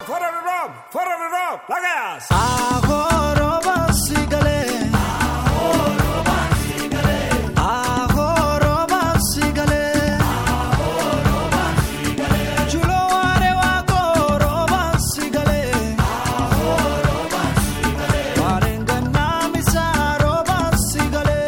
fuera de rob, fuera de rob, lagas. Agoroba sigale. Agoroba sigale. Chulo ware wa agoroba sigale. Warenganna misaroba sigale.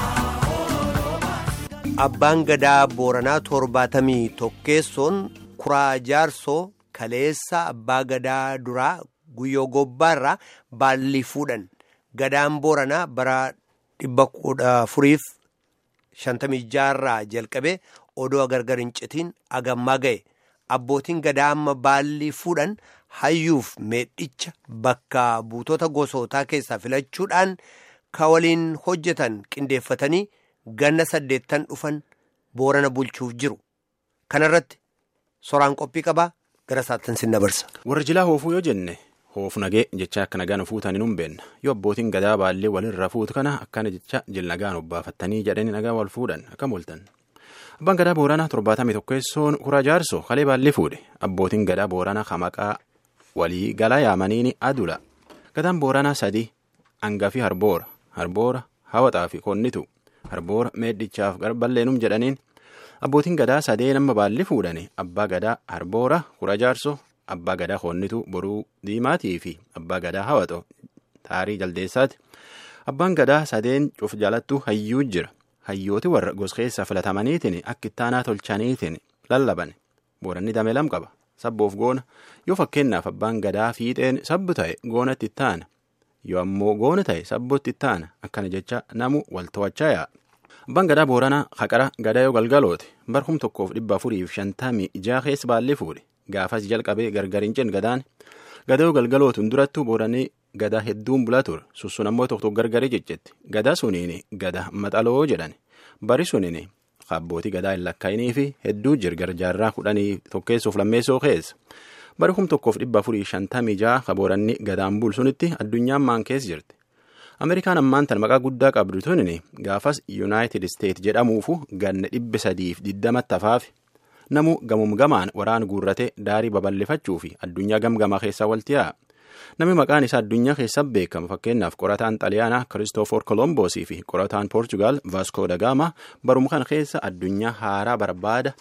Abbaan gadaa Booranaa torbaatamii tokkeessoon kuraa jaarsoo kaleessa abbaa gadaa duraa guyyoo gobbaarraa baallii fuudhan. Gadaan Booranaa bara dhibba kudha afuriif shantamii jaarraa jalqabee odoo gargar hin citiin agammaa ga'e. Abbootiin gadaa amma baallii fuudhan hayyuuf meedhicha bakka buutota gosootaa keessaa filachuudhaan ka waliin hojjetan qindeeffatanii ganna saddeettan dhufan boorana bulchuuf jiru. Kanarratti soraan qophii qabaa gara saattan sin dabarsa. Warra jilaa hoofuu yoo jenne hoof nagee jecha akka nagaan fuutan hin humbeenna yoo abbootiin gadaa baallee walirra fuutu kana akkana jecha jil nagaan obbaafattanii jedhanii nagaa wal fuudhan akkam ooltan. Abbaan gadaa booranaa torbaatamii tokkeessoon kuraa jaarsoo kalee baallee fuudhe abbootiin gadaa booranaa hamaqaa walii galaa yaamaniini adula gadaan booranaa sadii hangafii harboora harboora hawaxaa fi konnitu harboora meedhichaaf garballeenum jedhaniin abbootiin gadaa sadee nama baalli fuudhani abbaa gadaa harboora kura jaarsoo abbaa gadaa konnitu boruu diimaatii fi abbaa gadaa hawaxoo taarii jaldeessaati abbaan gadaa sadeen cuf jalattu hayyuu jira hayyooti warra goskeessa filatamaniitiin akka ittaanaa tolchaniitiin lallaban booranni dame lam qaba sabboof goona yoo fakkeenyaaf abbaan gadaa fiixeen sabbu ta'e goonatti ittaana yoo ammoo goona ta'e sabbootti ittaana akkana jecha namu wal to'achaa yaa'a. Abbaan gadaa booranaa haqara gadaa yoo galgalooti barhum tokkoof dhibba afuriif shantamii ijaa keessa baallee fuudhe gaafas jalqabee gargar hin cin gadaan gadaa yoo galgalootuun durattuu booranii gadaa hedduun bulaa ture sussun ammoo tokko tokko gargarii jeccetti gadaa suniin gadaa maxaloo jedhan bari suniin abbootii gadaa hin lakkaa'inii fi hedduu jirgar jaarraa kudhanii tokkeessuuf lammeessoo keessa bari kum tokkoof dhibba afurii shantamii ja'a ka booranni gadaan bulsunitti addunyaan maan keessa jirti. Ameerikaan ammaan tan maqaa guddaa qabdu tunin gaafas yuunaayitid isteet jedhamuufu ganna dhibba sadiif digdamatti hafaaf namu gamum gamaan waraan guurratee daarii babal'ifachuu fi addunyaa gamgamaa keessaa walti yaa'a. Namni maqaan isaa addunyaa keessa beekamu fakkeenyaaf qorataan xaliyaanaa Kiristoofor Kolomboosii fi qorataan Poorchugaal Vaaskoo Dagaama barum kan keessa addunyaa haaraa barbaada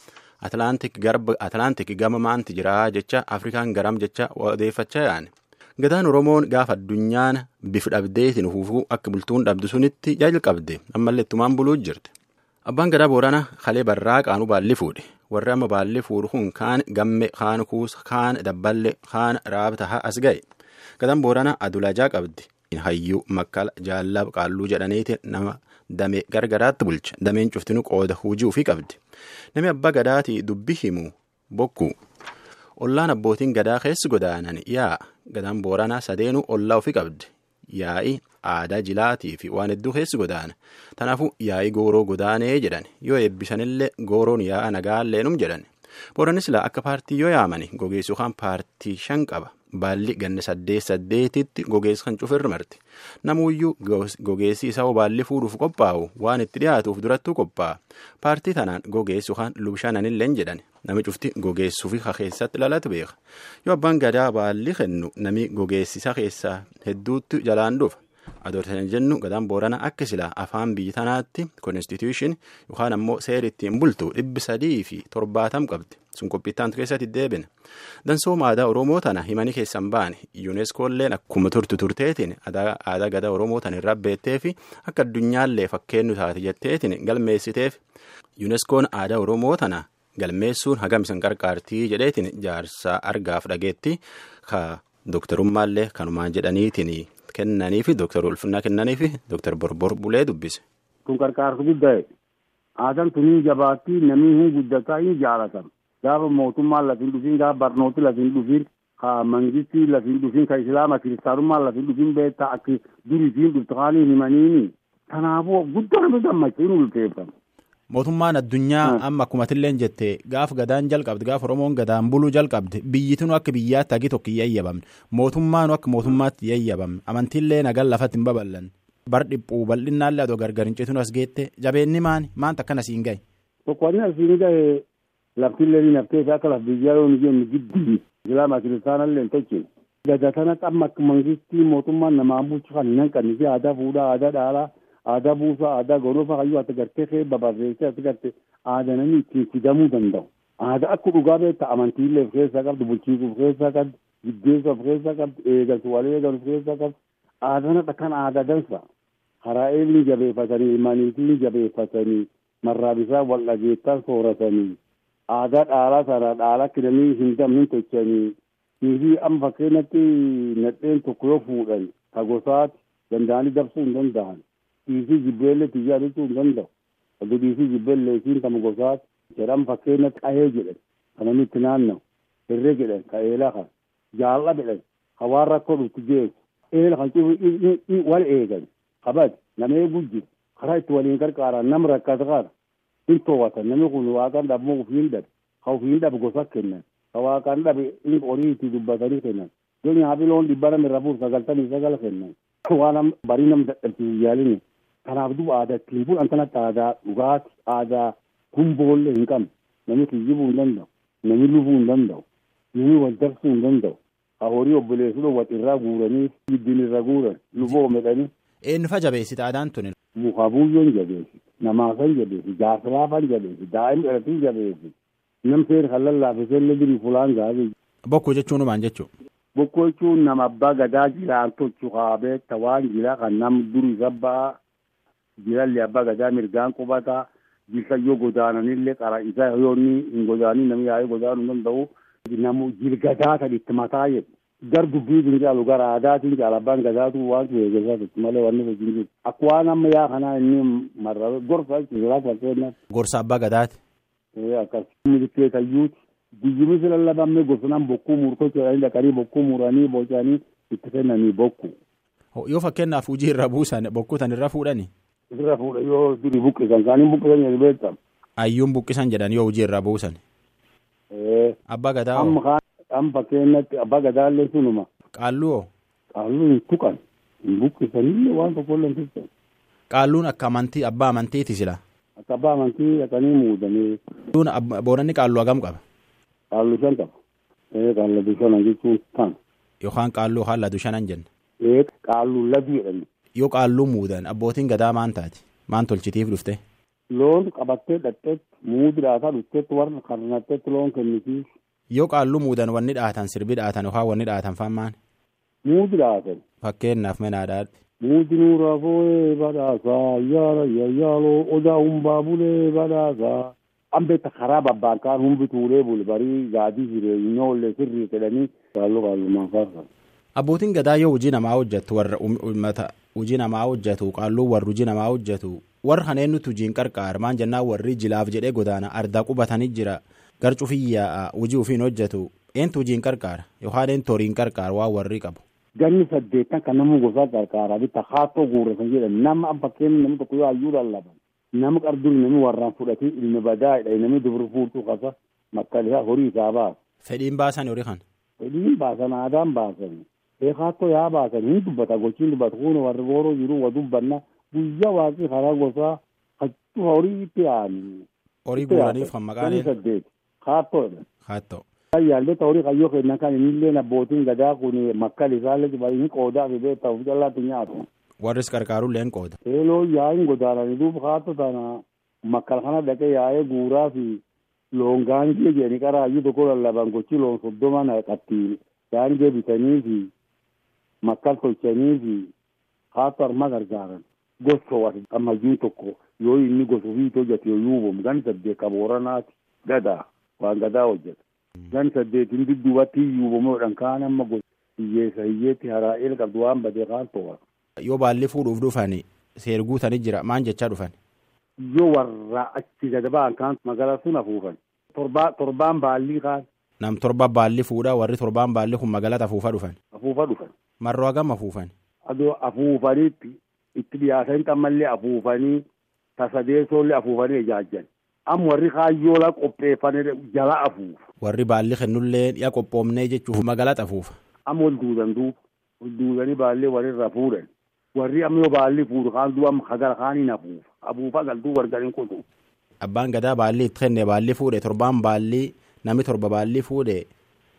Atlaantik gama maanti jiraa jecha Afrikaan garam jecha odeeffachaa yaa'an. Gadaan Oromoon gaafa addunyaan bif dhabdeetiin hufuu akka bultuun dhabdu sunitti jalqabde ammallee ittumaan buluu jirti. Abbaan gadaa Booranaa kalee barraa qaanuu baalli fuudhe. Warri amma baalli fuudhu kun kaan gamme, kaan kuusa, kaan dabballe, kaan raabta as ga'e. Gadaan Booranaa adulajaa qabdi. Hayyuu makkala jaallab qaalluu jedhaniiti nama damee gargaraatti bulcha. Dameen cuftinu qooda hujii ofii qabdi. Namni abbaa gadaatii dubbi himu bokkuu. Ollaan abbootiin gadaa keessi godaanan yaa'a. Gadaan Booranaa sadeenuu ollaa ofii qabdi. Yaa'i aadaa jilaatii fi waan hedduu keessi godaana. Kanaafuu yaa'i gooroo godaanee jedhan yoo eebbisanillee gooroon yaa'a nagaallee jedhan. Booranni silaa akka paartii yoo yaamani gogeessu kan paartii shan qaba. Baalli ganna saddeet saddeetitti gogeessu kan cufirra marti. Namuyyuu gogeessi isaa baalli fuudhuuf qophaa'u waan itti dhiyaatuuf durattuu qophaa'a. Paartii tanaan gogeessu kan lubshananillee jedhan. Nami cufti gogeessuu fi keessatti lalatu beeka. Yoo abbaan gadaa baalli kennu nami gogeessisa keessaa hedduutti jalaan dhufa. Adoortan jennu gadaan boorana akka silaa afaan biyya tanaatti konstituushin yookaan ammoo seera ittiin bultu dhibbi sadii fi torbaatam qabdi. Sun qophiittaantu keessatti deebina. Dansooma aadaa Oromoo tana himanii keessan baane yuuneskoolleen akkuma turtu turteetiin aadaa gadaa Oromoo tana irraa beettee fi akka addunyaallee fakkeenyu taate jetteetiin galmeessiteef yuuneskoon aadaa Oromoo tana galmeessuun hagam isin qarqaartii jedheetiin jaarsaa argaaf dhageetti ka dooktarummaallee kanumaan jedhaniitiin kennanii fi dooktar ulfinnaa kennanii fi dooktar borbor bulee dubbise. Kun qarqaarsa guddaa aadaan tuni jabaattii namni hin guddataa hin jaalatan. Gaafa mootummaan lafin dhufin gaafa barnooti lafin dhufin ka mangistii lafin dhufin ka islaama kiristaanummaan lafin dhufin beektaa akka duriitiin dhuftaanii himaniini. Kanaafuu guddaa nama gammachiin ulfeeffama. Mootummaan addunyaa amma akkuma illee jette gaaf gadaan jalqabde gaaf Oromoon gadaan buluu jalqabde biyyitinu akka biyyaatti hagi tokko hin yayyabamne mootummaanu akka mootummaatti yayyabamne amantiillee nagaan lafatti hin babal'an bar dhiphuu bal'innaallee adoo gargar hin citinu as geette jabeenni maani maanta akkana siin gahe. Tokko inni asiin gahe laftillee ni naftee fi akka laf biyyaa yoo jennu giddii islaama kiristaanallee hin tolchine. Gada kanatti amma akka mangistii mootummaan namaan bulchu kan hin hanqannisi aadaa fuudhaa aadaa dhaalaa aadaa buusaa aadaa gonofaa kayyuu ati gartee kee babarreessee ati gartee aadaa namni ittiin fidamuu danda'u. Aadaa akka dhugaa beekta amantiillee of keessaa qabdu bulchiisuu of keessaa qabdu giddeessu of keessaa qabdu eegaltu wal eegalu of keessaa qabdu. Aadaan akka kan aadaa dansa. Karaa eelni jabeeffatanii ilmaaniitiin jabeeffatanii marraa bisaan wal dhageettan sooratanii aadaa dhaalaa sana dhaalaa kidanii hin damnin tochanii niifi amma fakkeenyatti nadheen tokko yoo fuudhan ka gosaati danda'anii dabsuu hin danda'an dhiisii jibbeellee tiyyaa jechuu hin danda'u aduu dhiisii jibbeellee isiin kama gosaati jedhan fakkeenyatti qahee jedhan kanani itti naanna'u hirree jedhan ka eelaa kan jaalla jedhan ka waan rakkoo dhufti geessu eela kan cibu wal eegan kabad nama eeguu jiru karaa itti waliin gargaaran nama rakkata kana hin to'atan namni kun waaqaan dhabmoo ofiin dhabe ka ofiin dhabe gosa kennan ka waaqaan dhabe in horii itti dubbatanii kennan yoo nyaafi loon dhibba nama irra buur sagaltamii sagala kennan waan barii nam dadhabsiisu yaalini kanaaf duba aadaa ittiin bulan kanatti aadaa dhugaati aadaa gumboollee hin qabne namni kiyyibuu hin danda'u namni lubuu hin danda'u namni wal dabsuu hin danda'u ka horii obboleessu wat irraa guuranii giddin irra guuran luboo medhanii Eenyu fa jabeessita aadaan tuni? Mukaabuyyoon jabeessi, namaafan jabeessi, gaafiraafan jabeessi, daa'im dhalatii jabeessi. Nam seer kan lallaafisee illee jiru fulaan gaarii. Bokkuu jechuun maal jechuudha? Bokkuu jechuun nama abbaa gadaa jiraan tolchu kaabee tawaan jira kan nam duri sabbaa jirallee abbaa gadaa mirgaan qubataa jilsa yoo godaananillee qara isaa yoo inni hin godaanii namni yaa'ee godaanuu danda'u namu jilgadaa kan itti mataa jedhu. gar dubbiitiin caalu gara aadaatiin caala abbaan gadaatu waan eegasaa jechuudha malee wanni hojiin jiru akka waan amma yaa kanaa inni marra gorsa jechuudha fakkeenyaaf. Gorsa abbaa gadaati. Akkas milikeetayyuuti guyyumis lallabamne gorsanaan bokkuu murtoo jedhanii dhaqanii bokkuu muranii bocanii itti kennanii bokku. Yoo fakkeenyaaf hojii irra buusan bokkuu tan irra fuudhani. Irra fuudha yoo duri buqqisan kaaniin buqqisan jedhu beektam. Ayyuun buqqisan jedhan yoo hojii irra buusan. Abbaa gadaa Amma kaan amma fakkeenyatti abbaa gadaallee sunuma. Qaalluu hoo? Qaalluu hin tuqan hin buqqisanillee waan tokko illee hin tuqan. Qaalluun akka amantii abbaa amantiiti sila. Akka abbaa amantii dhaqanii muudanii. Qaalluun boonanni qaalluu hagam qaba? Qaalluu shan qaba. Ee qaalluu shanan jechuun kan. Yookaan qaalluu yookaan ladu shanan jenna. Ee qaalluu ladu jedhani. Yoo qaalluu muudan abbootiin gadaa maan taati? Maan tolchitiif dhufte? Loon qabattee dhaqxeetti muudi dhaataa dhufteetti warra karnatteetti loon kennitiif. Yoo qaalluu muudan wanni dhaatan sirbi dhaatan yookaan wanni dhaatan faan maan? Muudi dhaatan. Fakkeenyaaf menaadhaadhi. Muudi nuura foo'ee badhaasaa yaala yayyaaloo odaa humbaa bulee badhaasaa. Ambeetta karaa babbaankaan humbi tuulee bul barii gaadii jireenyaa ollee sirrii jedhanii qaalluu qaallummaa faarfatan. Abbootiin gadaa yoo hojii namaa hojjetu warra uummata hojii namaa hojjetu qaalluu warri hojii namaa hojjetu warra kanneen nuti hojiin qarqaar maan jennaan warri jilaaf jedhee godaana ardaa qubatanii jira gar cufiyyaa hojii ofiin hojjetu eentu hojiin qarqaara yookaan eentu horiin qarqaar waan warri qabu. Ganni saddeettan kan nama gosaa qarqaaraa bitta haatoo guurratan jedhan nama fakkeenyi namni tokko yoo hayyuu lallaban nama qarduun namni warraan fudhatee ilmi badaa'edha namni dubri fuutuu qasa makkalisaa horii isaa baasa. Fedhiin baasan horii kan. Fedhiin baasan aadaan baasan. Eekaattoo yaa baasan hin dubbata gochiin dubbata kun warri booroo jiru wa dubbanna guyyaa waaqii karaa gosaa hachuu horii itti yaa'anii. Horii guuraniif kan maqaan Ganni saddeet haattoodha. Haattoo. Yaallee horii kayyoo kennan kan innillee abbootiin gadaa kun makkal isaallee inni qoodaa fi beektaa of jallaatti nyaatu. Warris qarqaaruullee hin qooda. Eeloo yaa'in godaananii duuba haatto tana makkal kana dhaqee yaa'ee guuraa fi loon gaangee jedhanii qaraayyuu tokko lallaban gochi loon soddoma naqatti gaangee bitanii fi makkal tolchanii fi haatto harma gargaaran. Gosa ammayyuu tokko yoo inni gosa ofii hojjete yoo yuubamu gan saddeet qabooranaati gadaa waan gadaa hojjeta. Gan saddeetiin dudduubatti yuubamuudhaan kaan amma gosa hiyyeessa hiyyeetti haraa'eel qabdu waan badee kaan to'ata. Yoo baalli fuudhuuf dhufan seer guutanii jira maan jechaa dhufan. Yoo warra achi gad ba'an kaan magaalaa sun afuufan. Torbaan baallii kaan. Nam torba baalli fuudha warri torbaan baalli kun magaalata afuufa dhufan. Afuufa dhufan. Marroo hagam afuufan. Adoo afuufaniitti itti dhiyaatanii xammallee afuufanii tasadeessoollee afuufanii ijaajjan. Amma warri kaayyoola qopheeffanii jala afuufa. Warri baalli kennullee dhiya qophoomnee jechuuf magaalata afuufa. Amma ol duudan duuba. Ol duudanii baallee walirra fuudhan. Warri amma yoo baalli fuudhu kaan duuba amma hagara kaaniin afuufa. Afuufa galtuu wargariin kutu. Abbaan gadaa baalli itti kenne baalli fuudhe torbaan baalli namni torba baalli fuudhe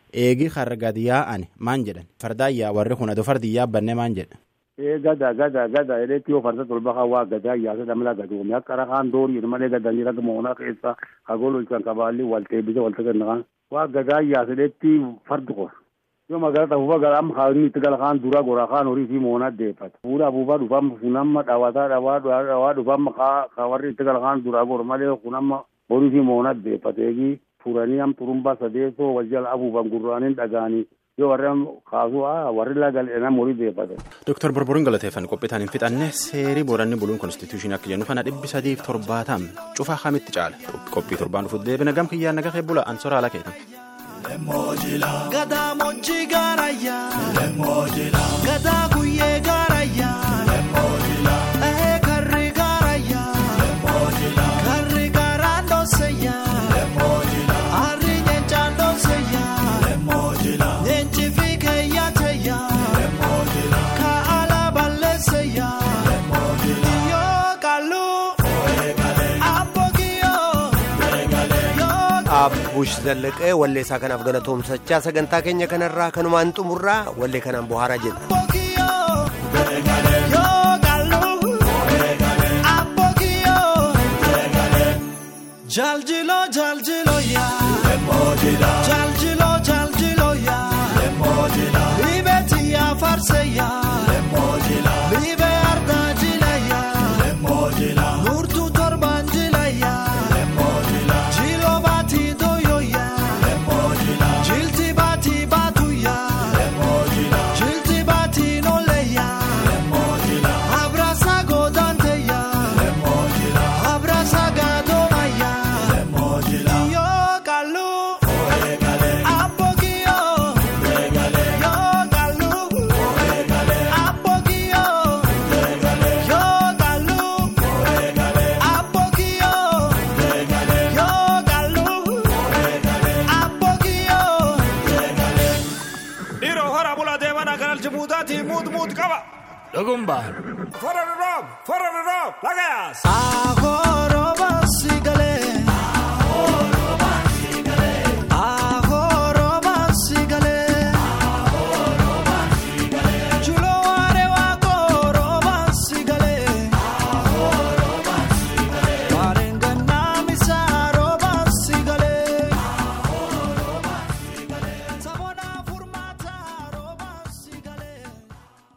eegi har'a gadi yaa'an maan jedhan fardaayyaa warri kun adoo fardi yaabbanne maan jedha. ee gada gada gada edheetti yoo farda tolba kan waa gadaa yaasa damla gadoome akka rakaan doorii malee gadanii raga moonaa keessa kagololchan kabaalli walteebise walta gannakan waa gadaa yaasa edheetti fardi qor yoo magaalata fufa gara amma kaawinni itti gala kaan dura gora kaan horii fi moonaa deeffata fuula afuufaa dhufamma funamma dhawataa dhawaa dhawaa dhufamma kaa ka warri itti gala kaan dura gor malee kunamma horii fi moonaa deeffata eegi furanii am turumbaa sadeessoo wal jala afuufan gurraaniin dhagaanii yoo warri kaasuu warri lagal enam horii deeffatan. Dooktar Borboriin galateeffan qophiitaan hin fixanne seerii booranni buluun konstituushinii akka jennu kana dhibbi sadiif torbaatam cufaa kamitti caala qophii torbaan dhufuuf deebina gam kiyyaan naga keebbula ansoraa ala keetan. Gadaa moojjii gaarayyaa. Gadaa guyyee gaarayyaa. Ehee karri gaarayyaa. Karri gaaraan dhooseyyaa. Harri nyeenchaan dhooseyyaa. Nyeenchi fi keeyyaateyyaa. Kaa'ala balleesseyyaa. Yoo qalluu. Abboogiyoo. Yoo Abbuush Zallaqee walleessaa kanaaf galatoomsachaa sagantaa keenya kanarraa kanumaan xumurraa wallee kanaan bohaaraa jenna. Abboogiyoo. Yoo qalluu. Abboogiyoo. Jaljilo jaljilo yaa. Jaljilo jaljilo yaa. Libeeti yaa farse yaa. Libe ardaa jila yaa. Nurtuu torbaan jila yaa. Jilo baati doyo yaa. Jilti baati baatu yaa. Jilti baati nole yaa. Abrasa godante yaa. Abrasa gadoma yaa. Yo kalu. Abogio. Yo kalu. Abogio. Yo kalu. Abogio. Yo kalu. Abogio. Dhiiroo hora bulaa deemanaa kanal jibuutaatii muut muut qaba. Dhugumbaar. Fara roob, fara roob, lagaas. Agoro